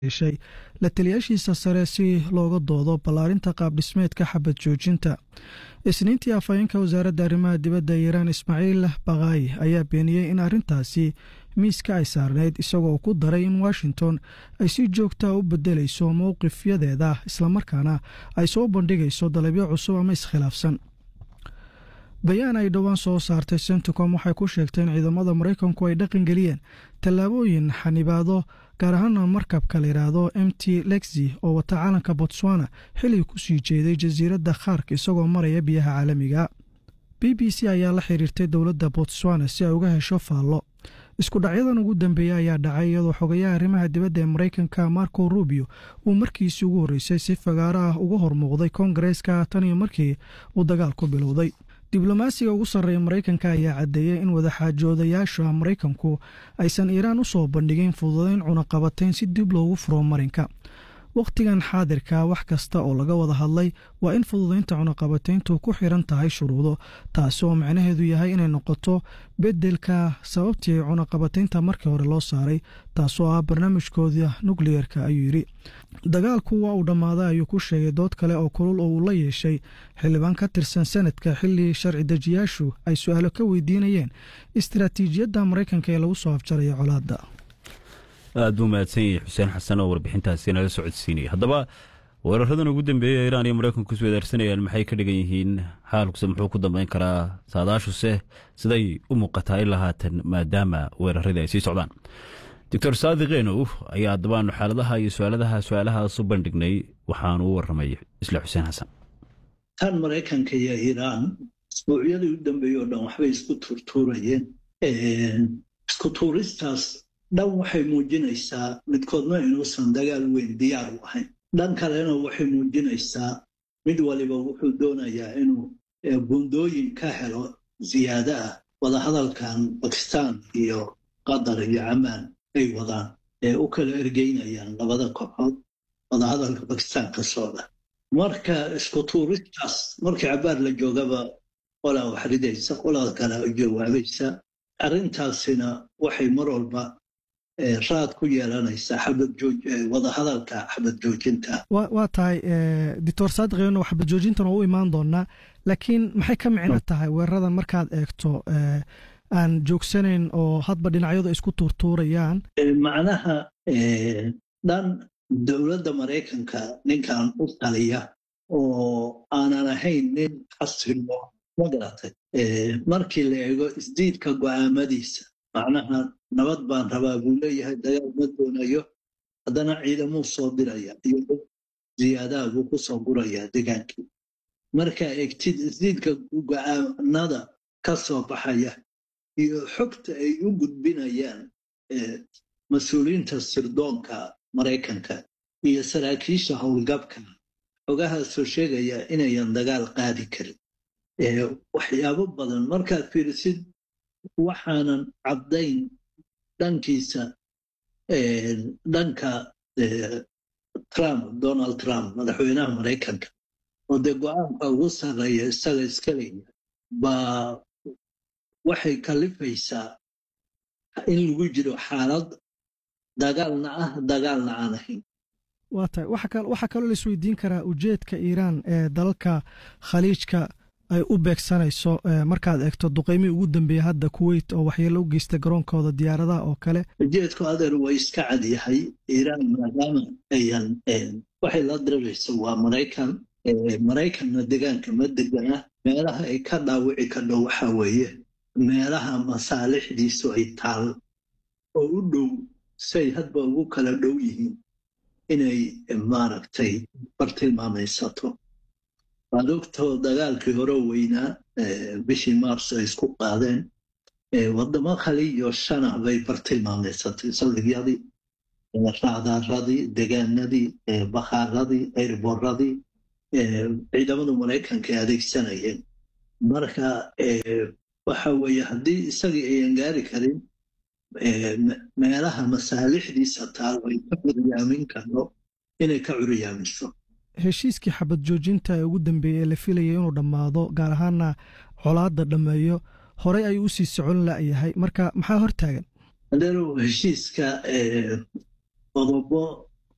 yeeshay la taliyaashiisa sare si looga doodo ballaarinta qaabdhismeedka xabad joojinta isniintii afhayeenka wasaaradda arrimaha dibadda iiraan ismaaciil bakaayi ayaa beeniyey in arrintaasi miiska ay saarneyd isagoo ku daray in washington ay si joogtaa u bedelayso mowqifyadeeda islamarkaana ay soo bandhigayso dalabyo cusub ama iskhilaafsan bayaan ay dhowaan soo saartay centicom waxay ku sheegtay in ciidamada maraykanku ay dhaqangeliyeen tallaabooyin xanibaado gaar ahaana markabka la yidhaahdo m t lexi oo wata caalanka botswana xilli kusii jeeday jasiiradda khaark isagoo maraya biyaha caalamiga b b c ayaa la xiriirtay dowladda botswana si ay uga hesho faallo isku dhacyadan ugu dambeeya ayaa dhacay iyadoo xogayaha arrimaha dibadda ee maraykanka marco rubio uu markiisii ugu horreysay si fagaaro ah uga hormuuqday koongareeska tan iyo markii uu dagaalku bilowday diblomaasiga ugu sarreeya maraykanka ayaa caddeeyey in wadaxaajoodayaasha maraykanku aysan iiraan u soo bandhigin fududayn cunaqabatayn si dib loogu furo marinka wakhtigan xaadirka wax kasta oo laga wada hadlay waa in fududaynta cunaqabatayntu ku xiran tahay shuruudo taasi oo macnaheedu yahay inay noqoto beddelka sababtii cunaqabataynta markii hore loo saaray taasoo ah barnaamijkooda nukliyerka ayuu yidhi dagaalku waa uu dhammaaday ayuu ku sheegay dood kale oo kulul oo uu la yeeshay xildhibaan ka tirsan sanadka xilli sharci dejiyaashu ay su-aalo ka weydiinayeen istaraatiijiyadda maraykanka ee lagu soo afjaraya colaadda aad buu mahadsan yahay xuseen xasan oo warbixintaasi nala socodsiinaya haddaba weeraradan ugu dambeeya iiraan iyo maraykanku is wadaarsanayaan maxay ka dhigan yihiin xaalkuse muxuu ku dambeyn karaa saadaashuse siday u muuqataa ilaa haatan maadaama weeraradii ay sii socdaan doctor saadiq enow ayaa haddabaanu xaaladaha iyo su-aaladaha su-aalahaas u bandhignay waxaanu u warramay isla xuseen xasan tan maraykanka iyo iiraan isbuucyadii u dambeeyey oo dhan waxbay isku tuurtuurayeen isku tuuristaas dhan waxay muujinaysaa midkoodna inuusan dagaal weyn diyaar u ahayn dhan kalena waxay muujinaysaa mid waliba wuxuu doonayaa inuu bundooyin ka helo ziyaada ah wadahadalkan bakistaan iyo qatar iyo camaan ay wadaan ee u kala ergeynayaan labada kooxood wadahadalka bakistaan ka socda marka isku tuuristaas markii cabaar la joogaba qolaa wax ridaysa qolada kale jawaabaysa arrintaasina waxay mar walba raad ku yeelanaysa wadahadalka xabad joojinta waa tahay doctor saadiqeeno xabad joojintan oo u imaan doonaa laakiin maxay ka micno tahay weeraradan markaad eegto aan joogsanayn oo hadba dhinacyadu ay isku tuurtuurayaan macnaha dhan dowladda maraykanka ninkan u taliya oo aanan ahayn nin xasilo ma garatay markii la eego isdiidka go'aamadiisa macnaha nabad baan rabaa buu leeyahay dagaal ma doonayo haddana ciidamuu soo diraya iyo dad ziyaadaha buu ku soo gurayaa degaankii markaa egtid isdiidka go'aanada ka soo baxaya iyo xogta ay u gudbinayaan mas-uuliyiinta sirdoonka maraykanka iyo saraakiisha howlgabka xogahaasoo sheegaya inayan dagaal qaadi karin waxyaabo badan markaad fiirisid waxaanan caddayn dhankiisa dhanka trump donald trump madaxweynaha maraykanka oo dee go-aanka ugu sarreeya isaga iska leeya baa waxay kalifaysaa in lagu jiro xaalad dagaalna ah dagaalna aan ahayn waa tahay waxaa kaloo la isweydiin karaa ujeedka iiraan ee dalalka khaliijka ay u beegsanayso markaad eegto duqeymii ugu dambeeya hadda kuweyt oo waxyeelo u geystay garoonkooda diyaaradaha oo kale ujeedku adeer way iska cad yahay iiraan maadaama ayan waxay la dirarayso waa maraykan maraykanna degaanka ma degana meelaha ay ka dhaawici kadho waxa weeye meelaha masaalixdiisu ay taal oo u dhow say hadba ugu kala dhow yihiin inay maaragtay bartilmaamaysato waad ogtoo dagaalkii hore weynaa bishii maars ay isku qaadeen wadamo khaliiyo shana bay bartilmaameysatay saldhigyadii raadaaradii degaanadii bakhaaradii airboradii ciidamada maraykanka ay adeegsanayeen marka waxa weeye haddii isagii ayan gaari karin meelaha masaalixdiisa taal ay ka curyaamin karno inay ka curyaamiso heshiiskii xabad joojinta ee ugu dambeeyey ee la filayay inuu dhammaado gaar ahaana colaadda dhammeeyo horey ayuu usii socon la'yahay marka maxaa hortaagan adeerow heshiiska qodobo